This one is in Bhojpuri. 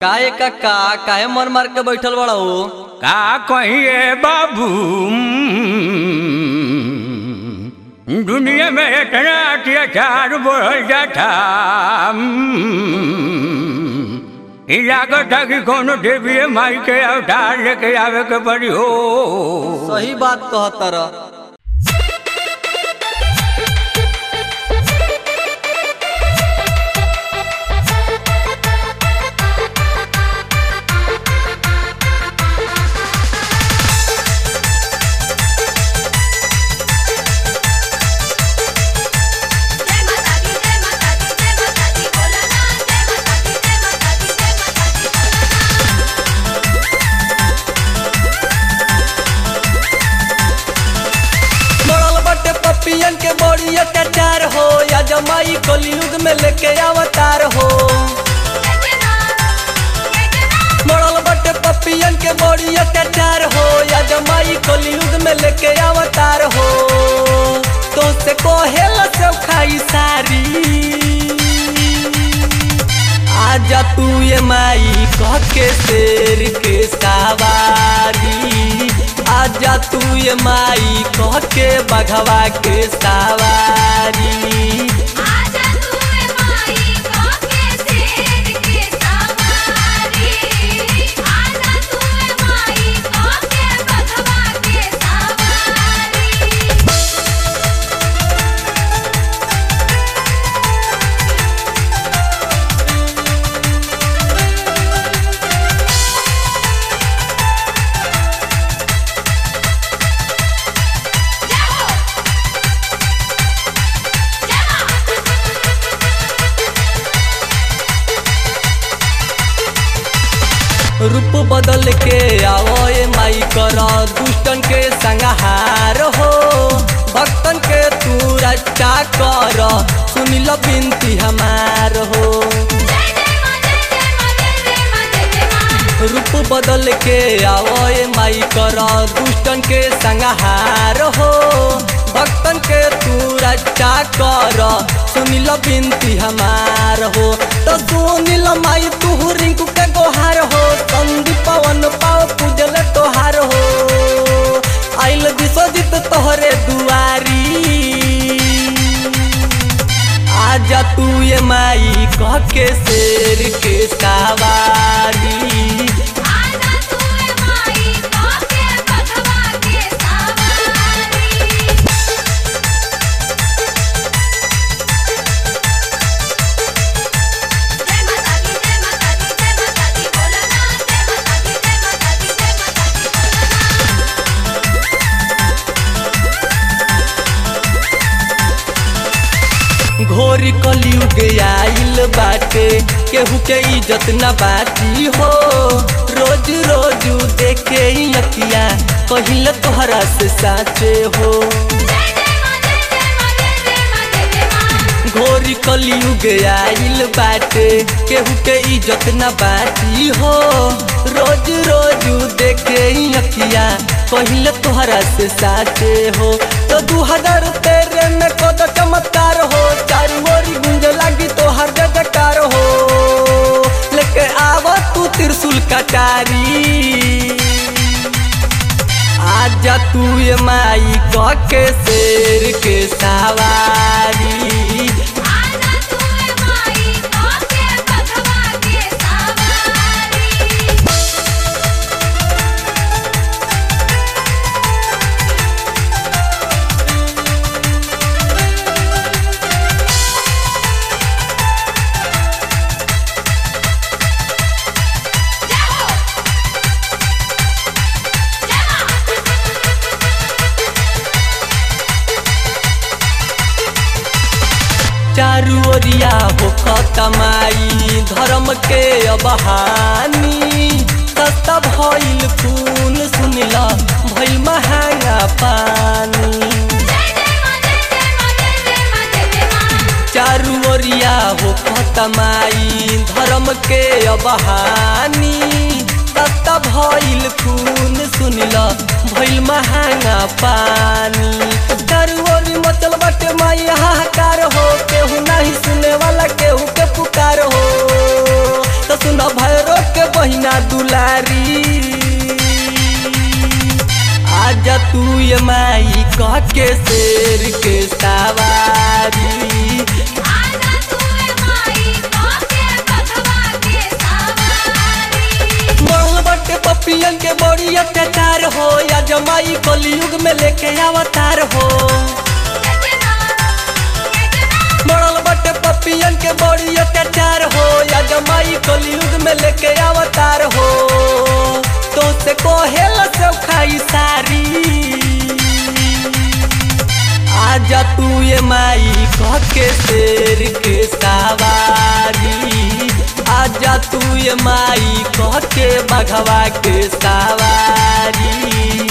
काहे काका काहे मन मार के बैठल बड़ा हो का कहिए बाबू दुनिया में इतना अत्याचार बढ़ जाता ई लागत है कि कोनो देवी माई के अवतार लेके आवे के पड़ी हो सही बात कहतर जय माता दी जय माता दी जय माता दी बोला ना जय माता दी जय माता दी जय माता दी बोला ना मरल बटे पपियन के बड़ी अत्याचार हो या जमाई कलयुग में लेके अवतार हो जय जय मां जय जय मां मरल बटे पपियन के बड़ी अत्याचार हो या जमाई कलयुग में लेके अवतार हो तो से कोहेल से खाई सारी आजा तू ये माई कह के शेर के सवारी आजा तू ये माई कह के बघवा के सवारी आजा तू ए माई काके शेर के सवारी आजा तू ए माई काके बघवा के सवारी रूप बदल के आवो ये माई कर दुष्टन के संहार हो भक्तन के तू रक्षा कर सुनी लो बिनती हमार हो जय जय मां जय जय मां जय जय मां जय जय मां रूप बदल के आवो ये माई कर दुष्टन के संहार हो भक्तन के तू रक्षा कर सुनी लो बिनती हमार हो तो सुनी लो माई तू रिंकू के गोहार हो संदीप पवन पाओ पूजल तोहार हो आइल विश्वजित तोहरे दुआरी आजा तू ये माई कह के शेर के सवारी आजा तू ए माई काके बघवा के सवारी जय माता दी जय माता दी जय माता दी बोला ना जय माता दी जय माता दी जय माता दी बोला ना घोर कलयुग आइल बाटे केहू के इज्जत न बाटी हो रोज रोज देखे ही अकिया कहिल तोहरा से साचे हो जय जय मां जय जय मां जय जय मां जय जय मां घोर कलयुग आइल बाटे केहू के इज्जत न बाटी हो रोज रोज देखे ही अकिया कहिल तोहरा से साचे हो तो दू हजार तेरह में कद चमत्कार हो चारू ओरी गुंज लागी तोहर जय जयकार हो लेके आव तू त्रिशूल कटारी आजा तू ये माई कह के शेर के सवारी आजा तू ए माई काके बघवा के सवारी चारू ओरिया हो कमाई धर्म के अबहानी सस्ता भइल खून सुनला भइल महंगा पानी जय जय मां जय जय मां जय जय मां जय जय मां चारू ओरिया हो कमाई धर्म के अबहानी सस्ता भइल खून सुनला भइल महंगा पानी चारू ओर मचल बटे माई हाहाकार हो केहू नहीं सुने वाला केहू के पुकार हो तो सुना भैरो के बहिना दुलारी आजा तू ये माई कह के शेर के सवारी आजा तूए माई काके बधवा के सवारी मरल बटे पपियन के बड़ी अत्याचार हो या जमाई कलयुग में लेके अवतार हो एजना एजना मरल बटे पपियन के बड़ी अत्याचार हो या जमाई कलयुग में लेके अवतार हो तो से कोहेल से खाई सारी आजा तू ये माई कह के शेर के सवारी आजा तू ये माई कह के बघवा के सवारी